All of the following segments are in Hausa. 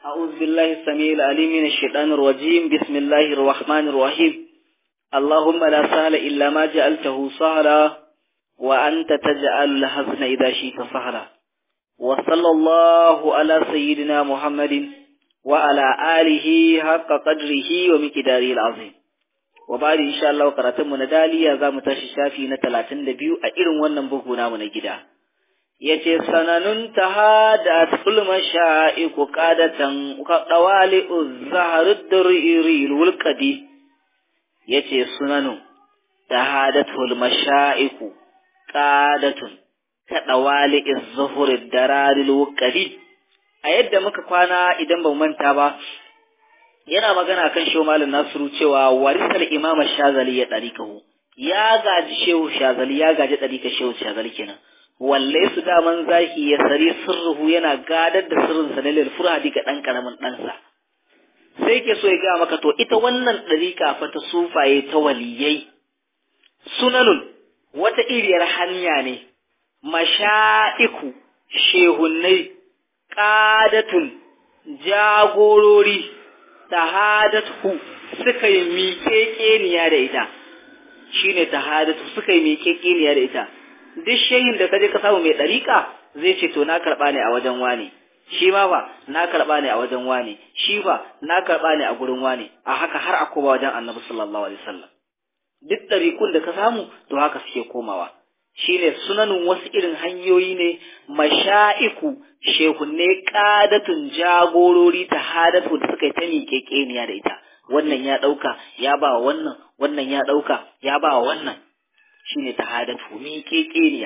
أعوذ بالله السميع العليم من الشيطان الرجيم بسم الله الرحمن الرحيم اللهم لا سهل إلا ما جعلته سهلا وأنت تجعل الحزن إذا شئت سهلا وصلى الله على سيدنا محمد وعلى آله حق قدره ومقداره العظيم وبعد إن شاء الله قرأتم ندالي يا زام تششافي نتلاتن دبيو أئرن ونن بهنا من جدا yace sananun tahadat ful masha'iku qadatan qawali uzharud duriri wulqadi yace sunanun tahadat ful masha'iku qadatun kadawali izhurud dararil wulqadi a yadda muka kwana idan ban manta ba yana magana kan shehu malam nasiru cewa warisal imam shazali ya darikahu ya gaji shehu shazali ya gaji darika shehu shazali kenan walle su daman zaki ya sari sirruhu yana gadar da sirrin sa ne lil furadi ga dan karamin ɗansa sai ke so ya ga maka to ita wannan dariƙa fa ta sufaye ta waliyai sunanun wata iriyar hanya ne masha'iku shehunnai qadatun jagorori tahadatu suka yi miƙeƙeniya da ita shine tahadatu suka yi miƙeƙeniya da ita duk shehin da kaje ka samu mai ɗariƙa zai ce to na karɓa ne a wajen wane shi ma ba na karɓa ne a wajen wane shi ba na karɓa ne a gurin wane a haka har a koma wajen annabi sallallahu alaihi wasallam duk ɗariƙun da ka samu to haka suke komawa shine sunanin wasu irin hanyoyi ne masha'iku shehunne ƙadatun jagorori ta hadatu da suka yi ta miƙeƙeniya da ita wannan ya ɗauka ya ba wannan wannan ya ɗauka ya ba wannan shine tahadatu miƙeƙeniya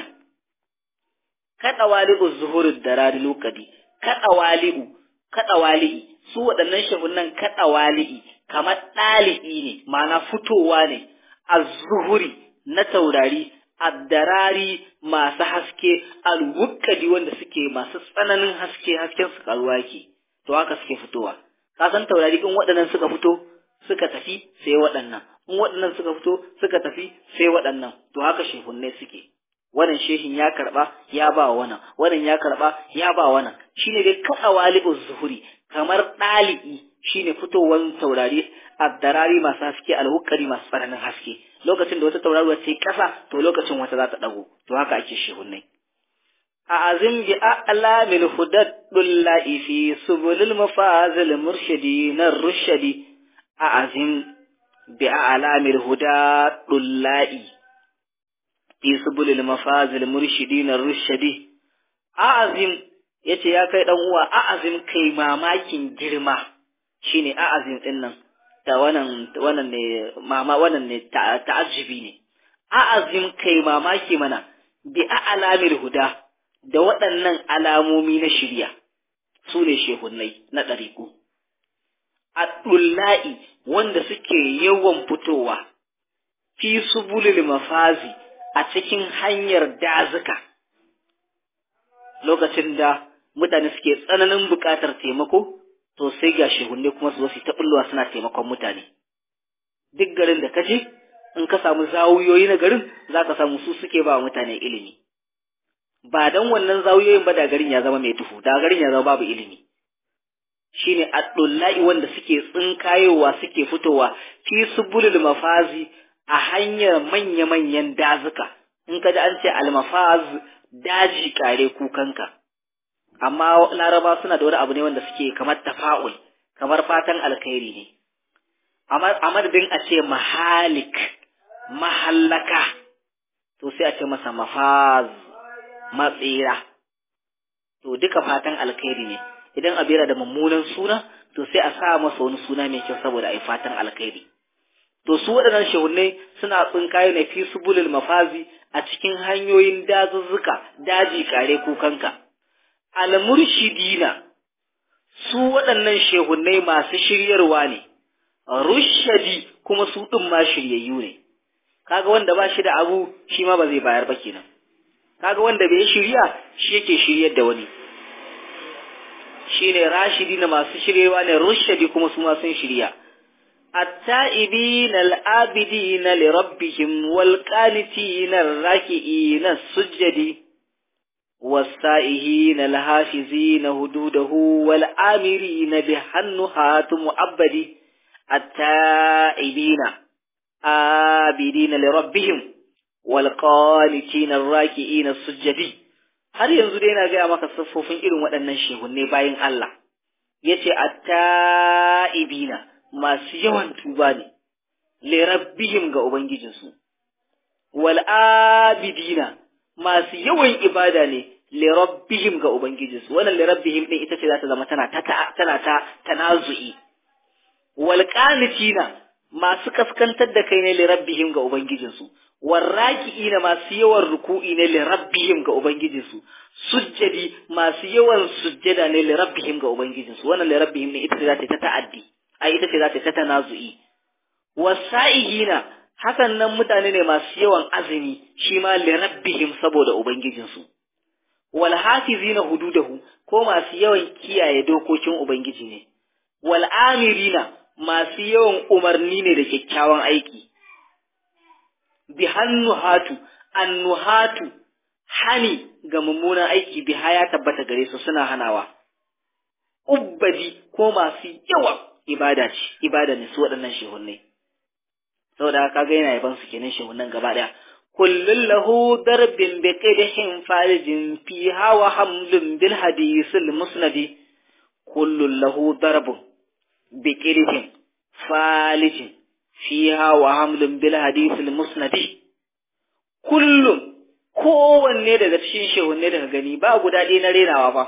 kada wali'u zuhurud darari lokadi kada wali'u kada wali'i su waɗannan shagunan kada wali'i kamar ɗali'i ne ma'ana fitowa ne az-zuhuri na taurari ad-darari masu haske al-wukkadi wanda suke masu tsananin haske hasken su karuwa ke to haka suke fitowa ka san taurari in waɗannan suka fito suka tafi sai waɗannan in waɗannan suka fito suka tafi sai waɗannan to haka shehunnai suke wannan shehin ya karɓa ya ba wannan wannan ya karɓa ya ba wannan shine dai kaɗa walibus zuhuri kamar ɗali'i shine fitowar taurari addarari masu haske alhukari masu tsananin haske lokacin da wata tauraruwa ta yi ƙasa to lokacin wata za ta ɗago to haka ake shehunnai أعزم بأعلام الهدى الدلاء في سبل المفاز المرشدين الرشدي أعزم بأعلام الهدى الدلاء في سبل المفاز المرشدين الرشدي أعزم yace ya kai dan uwa a'azim kai mamakin girma shine a'azim din nan da wannan wannan ne mama wannan ne ta'ajjubi ne a'azim kai mamaki mana bi a'lamil huda da waɗannan alamomi na shirya su ne shehunnai na ɗariku. Aɗulla'i wanda suke yawan fitowa fi subulil mafazi a cikin hanyar dazuka lokacin da mutane suke tsananin buƙatar taimako to sai ga shehunnai kuma su zo su ta ɓullowa suna taimakon mutane. Duk garin da ka je in ka samu zawuyoyi na garin za ka samu su suke ba mutane ilimi. ba dan wannan zawiyoyin ba da garin ya zama mai duhu da garin ya zama babu ilimi shine addullahi wanda suke tsinkayowa suke fitowa fi subulul mafazi a hanyar manya-manyan dazuka in ka ji an ce almafaz daji kare kukanka amma laraba suna da wani abu ne wanda suke kamar tafa'ul kamar fatan alkhairi ne a madadin a ce mahalik mahallaka to sai a ce masa mafaz matsira to duka fatan alkhairi ne idan abu yana da mummunan suna to sai a sa masa wani suna mai kyau saboda ai fatan alkhairi to su waɗannan shehunne suna tsinkaye ne fi subulul mafazi a cikin hanyoyin dazuzzuka daji kare kukanka almurshidina su waɗannan shehunne masu shiryarwa ne rushadi kuma su ɗin ma shiryayyu ne kaga wanda ba shi da abu shi ma ba zai bayar ba kenan kaga wanda bai shirya shi yake shiryar da wani shine rashidi na masu shiryewa ne rushadi kuma su ma sun shirya التائبين العابدين لربهم والقانتين الراكعين السجد والسائهين الحافظين هدوده والآمرين بحنهات مؤبد التائبين آبدين لربهم والقانتين الراكئين السجدين har yanzu dai na gaya maka siffofin irin waɗannan shehunne bayan Allah ya ce atta'ibina masu yawan tuba ne li rabbihim ga ubangijinsu wal abidina masu yawan ibada ne li rabbihim ga ubangijinsu wannan li rabbihim din ita ce za ta zama tana ta tana ta tanazu'i wal qanitina masu kaskantar da kai ne li rabbihim ga ubangijinsu warraki'ina masu yawan ruku'i ne li rabbihim ga ubangijinsu sujjadi masu yawan sujjada ne li rabbihim ga ubangijinsu wannan li rabbihim ne ita ce za ta ta'addi ai ita ce za ta tanazu'i wasa'ihina hakan nan mutane ne masu yawan azumi shi ma li rabbihim saboda ubangijinsu wal hafizina hududahu ko masu yawan kiyaye dokokin ubangiji ne wal amirina masu yawan umarni ne da kyakkyawan aiki bi hannuhatu annuhatu hani ga mummunan aiki biha ya tabbata gare su suna hanawa ubbadi ko masu yawa ibada ce ibada ne su waɗannan shehunnai saboda haka ga yana yaban su kenan shehunnan gaba daya kullun lahu darbin bi qidhin farijin fiha wa hamlun bil hadisil musnadi kullun lahu darbun bi qidhin falijin fiha wa hamlun bil hadisil musnadi kullum kowanne daga cikin shehunne daga gani ba guda ɗaya na renawa ba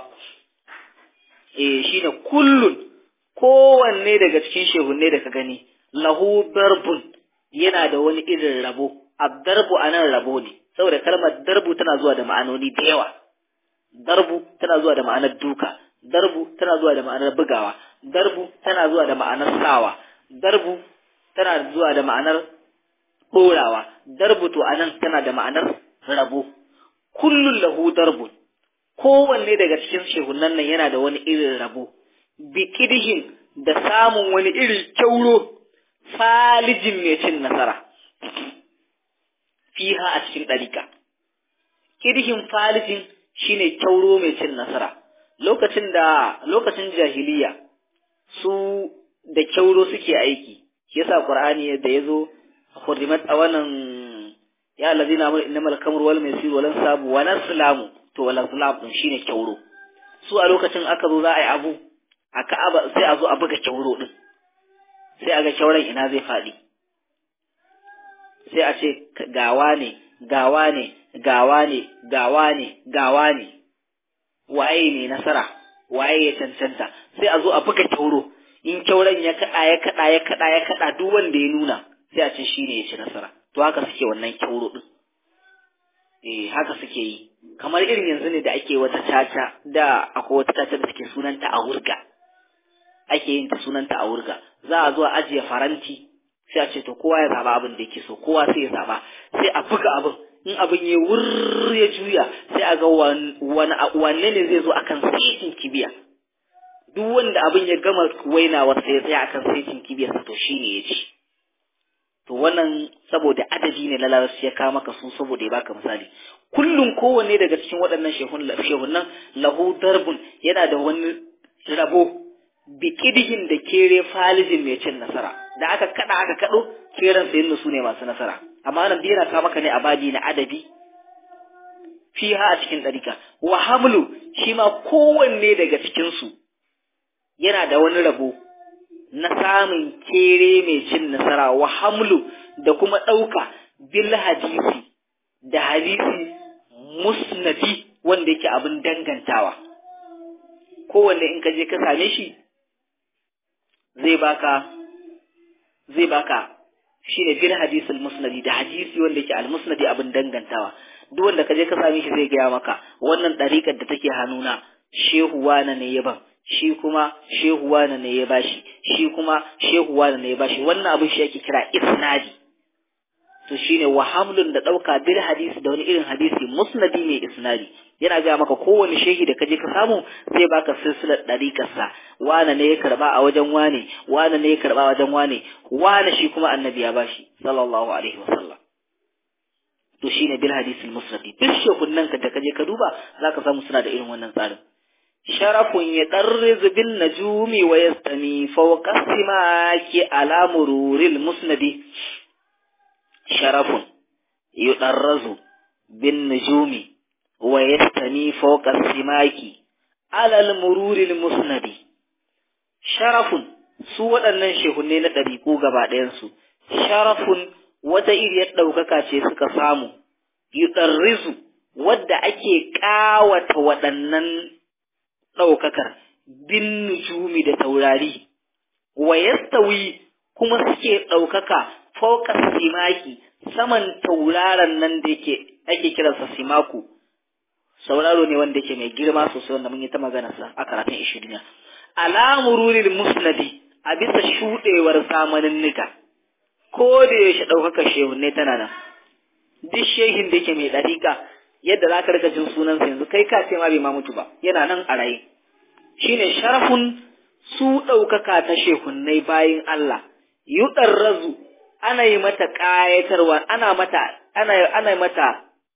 eh shine kullun kowanne daga cikin shehunne daga gani lahu darbun yana da wani irin rabo abdarbu anan rabo ne saboda kalmar darbu tana zuwa da ma'anoni da yawa darbu tana zuwa da ma'anar duka darbu tana zuwa da ma'anar bugawa darbu tana zuwa da ma'anar sawa darbu tana zuwa da ma'anar ɗorawa darbu to anan tana da ma'anar rabo kullun lahu darbun kowanne daga cikin shehunan nan yana da wani irin rabo bikidihin da samun wani irin kyauro falijin mai cin nasara fiha a cikin ɗarika kidihin falijin shine kyauro mai cin nasara lokacin da lokacin jahiliya su da kyauro suke aiki shi yasa qur'ani da yazo hurrimat a wannan ya allazina amanu innamal kamru wal maisir wal ansabu wa naslamu to wal azlam din shine kyauro su a lokacin aka zo za a yi abu a ka'aba sai a zo a buga kyauro din sai a ga kyauran ina zai faɗi sai a ce gawa ne gawa ne gawa ne gawa ne gawa ne waye ne nasara waye ya cancanta sai a zo a buga kyauro in kyauran ya kaɗa ya kaɗa ya kaɗa ya kaɗa duk wanda ya nuna sai a ce shi ne ya ci nasara to haka suke wannan kyauro ɗin eh haka suke yi kamar irin yanzu ne da ake wata caca da akwai wata caca da take sunanta a wurga ake yin ta sunanta a wurga za a zo a ajiye faranti sai a ce to kowa ya zaba abin da yake so kowa sai ya zaba sai a buga abin in abin ya wurr ya juya sai a ga wanne ne zai zo akan saitin kibiya duk wanda abin ya gama wainawa sai ya tsaya akan saitin kibiyarsa to shine ya ci to wannan saboda adadi ne na larabci ya kawo maka su saboda ya baka misali kullum kowanne daga cikin waɗannan shehunan lahu darbun yana da wani rabo bikidihin da kere falijin mai cin nasara da aka kada aka kado keren sayin su ne masu nasara amma nan biyana ka maka ne a baji na adabi fiha a cikin ɗarika wa hamlu shi ma kowanne daga cikin su yana da wani rabo na samun kere mai cin nasara wa hamlu da kuma ɗauka bil hadisi da hadisi musnadi wanda yake abin dangantawa kowanne in ka je ka same shi zai baka zai baka shine bil hadisul musnadi da hadisi wanda yake al musnadi abin dangantawa duk wanda ka je ka same shi zai gaya maka wannan ɗariƙar da take hannuna shehu wana ne ya ban shi kuma shehu wana ne ya bashi shi kuma shehu wana ne ya bashi wannan abin shi ake kira isnadi to shine wa hamlun da ɗauka bil hadisi da wani irin hadisi musnadi ne isnadi yana gaya maka kowane shehi da kaje ka samu zai baka silsilar ɗariƙarsa wane ne ya karba a wajen wane wane ne ya karba a wajen wane wane shi kuma annabi ya bashi sallallahu alaihi wasallam to shine bil hadisul musnadi duk shekunnan ka da kaje ka duba zaka samu suna da irin wannan tsarin sharafun ya darriz bin najumi wa yastani fawqa simaki ala mururil musnadi sharafun yudarrazu bin najumi wa yastani fawqa simaki ala al mururil musnadi sharafun su waɗannan shehunne na ɗariƙu gaba ɗayansu sharafun wata iriyar ɗaukaka ce suka samu yuɗarrizu wadda ake ƙawata waɗannan ɗaukakar bin nujumi da taurari wa yastawi kuma suke ɗaukaka fauka simaki saman tauraron nan da yake ake kiransa simaku sauraro ne wanda yake mai girma sosai wanda mun yi ta maganarsa a karatun ishirin alamurulil musnadi a bisa shuɗewar zamanin nika ko da yaushe ɗaukaka shehunne tana nan duk shehin da yake mai ɗariƙa yadda za ka rika jin sunansa yanzu kai ka ce ma bai ma mutu ba yana nan a raye shine sharafun su ɗaukaka ta shehunnai bayin Allah yuɗar razu ana yi mata ƙayatarwa ana mata ana ana mata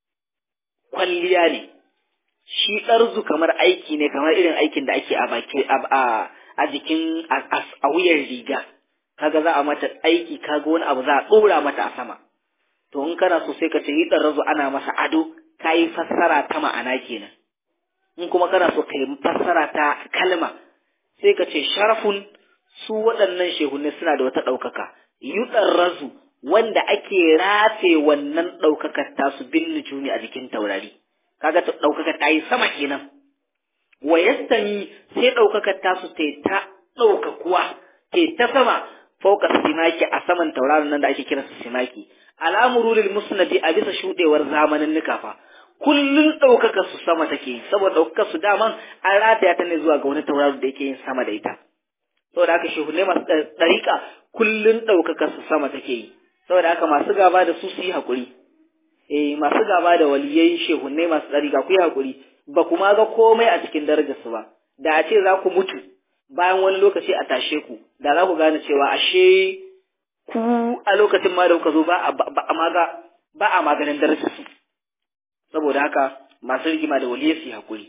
kwalliya ne shi ɗarzu kamar aiki ne kamar irin aikin da ake a baki a a jikin a wuyan riga kaga za a mata aiki kaga wani abu za a ɗora mata a sama to in kana so sai ka ce yi razu ana masa ado ka yi fassara ta ma'ana kenan in kuma kana so ka yi fassara ta kalma sai ka ce sharafun su waɗannan shehunne suna da wata ɗaukaka yuɗar razu wanda ake rafe wannan ɗaukakar tasu bin nujumi a jikin taurari kaga ɗaukakar ta yi sama kenan wa yastami sai ɗaukakar tasu ta ta ɗaukakuwa ta ta sama fauka simaki a saman tauraron nan da ake kira su simaki alamurulil musnadi a bisa shuɗewar zamanin nukafa kullun ɗaukaka su sama take yi saboda ɗaukaka su daman an rataya ta ne zuwa ga wani tauraro da yake yin sama da ita saboda haka shehunai masu ɗariƙa kullun ɗaukaka su sama take yi saboda haka masu gaba da su su yi haƙuri eh masu gaba da waliyai shehunai masu ɗariƙa ku yi haƙuri ba kuma ga komai a cikin darajarsu ba da a ce za ku mutu bayan wani lokaci a tashe ku da za ku gane cewa ashe ku a lokacin ma da kuka zo ba a maga ba a maganin darajarsu saboda haka masu rigima da waliyai su yi haƙuri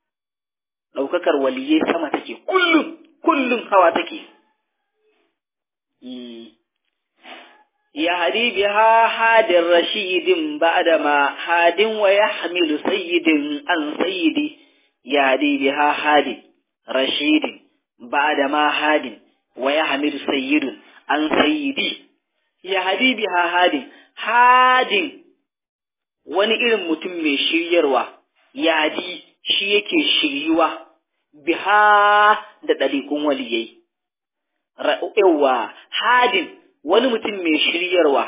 ɗaukakar waliyai sama take kullum kullum hawa take يهدي بها حاد رشيد بعدما حاد ويحمل سيد عن سيدي يهدي بها حاد رشيد بعدما حاد ويحمل سيد عن سيدي يهدي بها حاد حاد wani irin mutum mai shiryarwa yadi shi yake shiryuwa biha da ɗariƙun waliyai yawa hadin wani mutum mai shiryarwa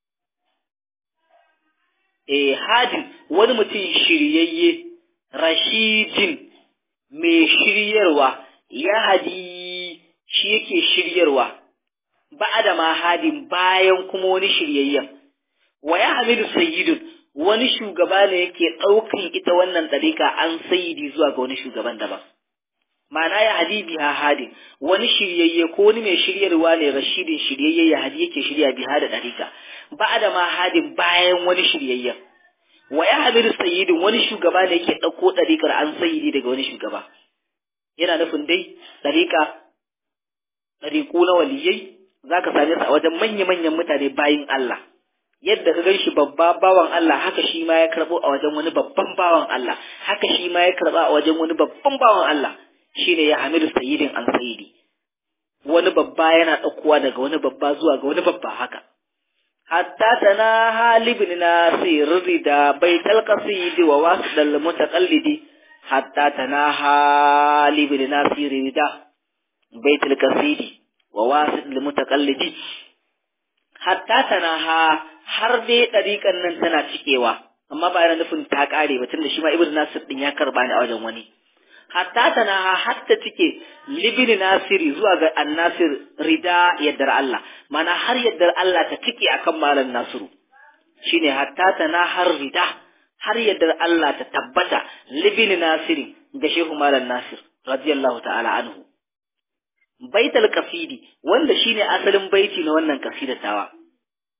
eh hadin wani mutum shiryayye rashidin mai shiryarwa ya hadi shi yake shiryarwa ba'da ma hadin bayan kuma wani shiryayyen wa ya hamidu sayyidun wani shugaba ne yake ɗaukan ita wannan ɗarika an sayyidi zuwa ga wani shugaban daban ma'ana ya hadi biha hadin wani shiryayye ko wani mai shiryarwa ne rashidin shiryayye ya hadi yake shirya biha da dariƙa ba da ma hadin bayan wani shiryayyen wa ya hamidu sayyidin wani shugaba ne yake ɗauko ɗariƙar an sayyidi daga wani shugaba yana nufin dai ɗariƙa ɗariƙu na waliyai za ka same su a wajen manya-manyan mutane bayin Allah yadda ka ganshi babba bawan Allah haka shi ma ya karɓo a wajen wani babban bawan Allah haka shi ma ya karɓa a wajen wani babban bawan Allah shine ya hamidu sayyidin an sayyidi wani babba yana ɗaukowa daga wani babba zuwa ga wani babba haka hatta tana halibin nasir rida baital qasidi wa wasdal mutaqallidi hatta tana halibin nasir rida baital qasidi wa wasdal mutaqallidi hatta tana ha har dai ɗariƙan nan tana cikewa amma ba yana nufin ta ƙare ba tunda shi ma ibnu nasir din ya karba ni a wajen wani hatta tana hatta cike libini nasiri zuwa ga annasir rida yaddar Allah mana har yaddar Allah ta cike akan malam nasiru shine hatta tana har rida har yaddar Allah ta tabbata libini nasiri ga shehu malam nasir radiyallahu ta'ala anhu baitul qasidi wanda shine asalin baiti na wannan kasidatawa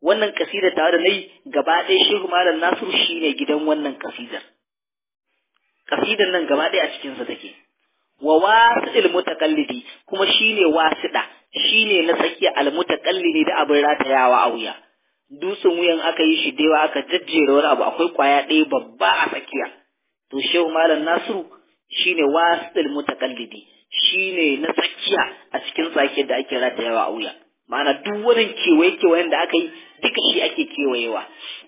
wannan kasida tare da nayi gaba ɗaya shehu malam nasiru shine gidan wannan kasidar kasidar nan gaba ɗaya a cikin sa take wa wasil mutakallidi kuma shine wasida shine na tsakiya al mutakallidi da abin ratayawa a wuya dutsen wuyan aka yi shi dewa aka jajjera wani abu akwai kwaya ɗaya babba a tsakiya to shehu malam nasiru shine wasil mutakallidi shine na tsakiya a cikin tsakiyar da ake ratayawa a wuya ma'ana duk wani kewaye kewayen da aka yi duka shi ake kewayewa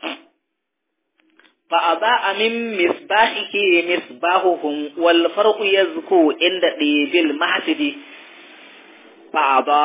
fa aba min misbahihi misbahuhum wal farqu yazku inda dibil mahsidi fa aba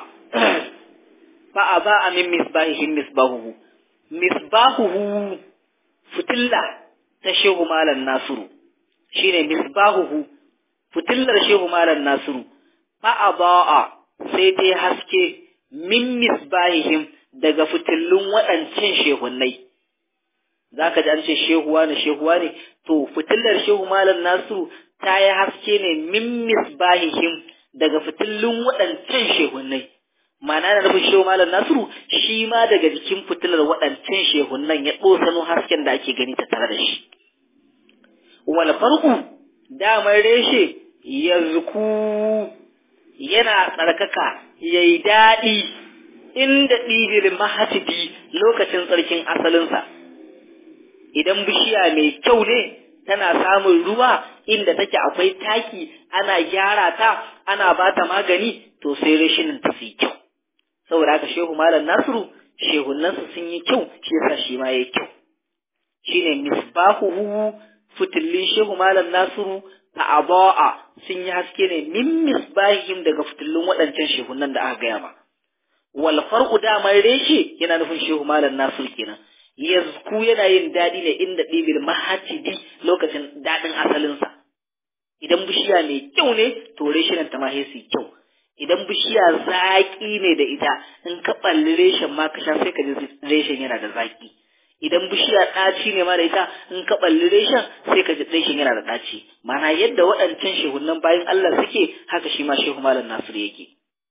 fa aba min misbahihi misbahuhu misbahuhu fitilla ta shehu malam nasiru shine misbahuhu fitillar shehu malam nasiru fa aba sai dai haske min misbahihim daga fitillun waɗancan shehunnai za ka ji an ce shehuwa ne shehuwa ne to fitillar shehu malam nasiru ta yi haske ne min misbahihim daga fitillun waɗancan shehunnai ma'ana da nufin shehu malam nasiru shi ma daga jikin fitilar waɗancan shehunnan ya ɗosano hasken da ake gani ta tare da shi wal farko damar reshe yazku yana tsarkaka ya yi daɗi inda ɗibil mahasidi lokacin tsarkin asalinsa. Idan bishiya mai kyau ne tana samun ruwa inda take akwai taki ana gyara ta ana ba ta magani to sai rashin ta su kyau. Saboda haka Shehu Malam Nasiru shehunansa sun yi kyau shi yasa shi ma yayi kyau. Shine misbahuhu fitillin Shehu Malam Nasiru ta'aba'a sun yi haske ne min misbahim daga fitillun waɗancan shehunan da aka gaya ma wal farqu daman reshe yana nufin shehu malam nasir kenan yazku yana yin daɗi ne inda ɗibil mahajidi lokacin daɗin asalinsa idan bishiya mai kyau ne to reshen ta ma sai kyau idan bishiya zaƙi ne da ita in ka ɓalli reshen ma ka sha sai ka ji reshen yana da zaƙi idan bishiya ɗaci ne ma da ita in ka ɓalli reshen sai ka ji reshen yana da ɗaci mana yadda waɗancan shehunan bayan Allah suke haka shi ma shehu malam Nasiru yake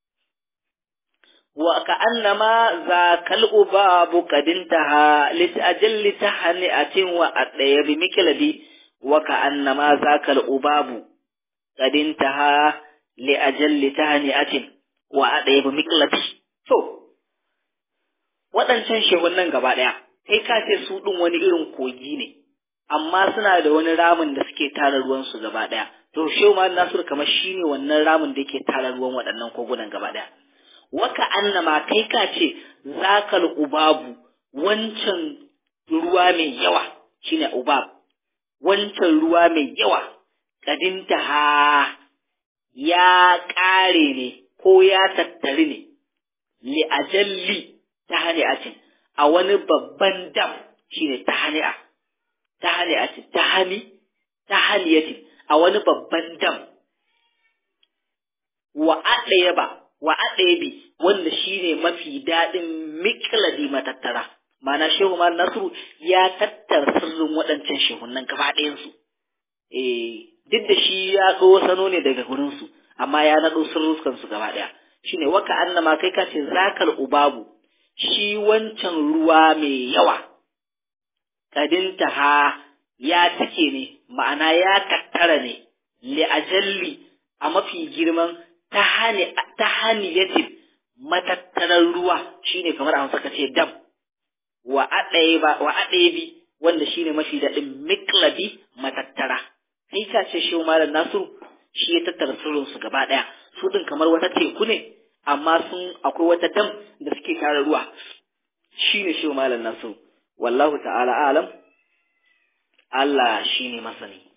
wa ka annama za kal ubabu kadintaha lit ajalli tahani'atin wa adaya bi mikladi wa ka annama za kal ubabu kadintaha li ajalli tahani'atin wa adaya bi mikladi to waɗancan shehunan gaba ɗaya kai ka ce su ɗin wani irin kogi ne amma suna da wani ramin da suke tara ruwansu gaba ɗaya to shehu ma nasiru kamar shi ne wannan ramin da yake tara ruwan waɗannan kogunan gaba ɗaya waka annama kai ka ce zakal ubabu wancan ruwa mai yawa shine ubab wancan ruwa mai yawa kadinta ha ya ƙare ne ko ya tattari ne li ajalli ta hani'atin a wani babban dam shine ta hani'a ta hani'atin ta hani ta haniyatin a wani babban dam wa aɗaya ba wa aɗebi wanda shine mafi daɗin mikladi matattara mana shehu ma nasru ya tattara sirrin waɗancan shehunan gaba ɗayansu eh duk da shi ya sano ne daga gurinsu amma ya naɗo sirrukansu gaba ɗaya shine waka annama kai ka ce zakal ubabu shi wancan ruwa mai yawa kadinta ha ya take ne ma'ana ya tattara ne li ajalli a mafi girman ta haniyatin matattarar ruwa shine kamar a ka ce dam wa aɗebi wanda shine mafi daɗin miklabi matattara kai ka ce shi malam nasiru shi ya tattara sirrinsu gaba ɗaya su ɗin kamar wata teku ne amma sun akwai wata dam da suke tara ruwa shine shi malam nasiru wallahu ta'ala alam Allah shine masani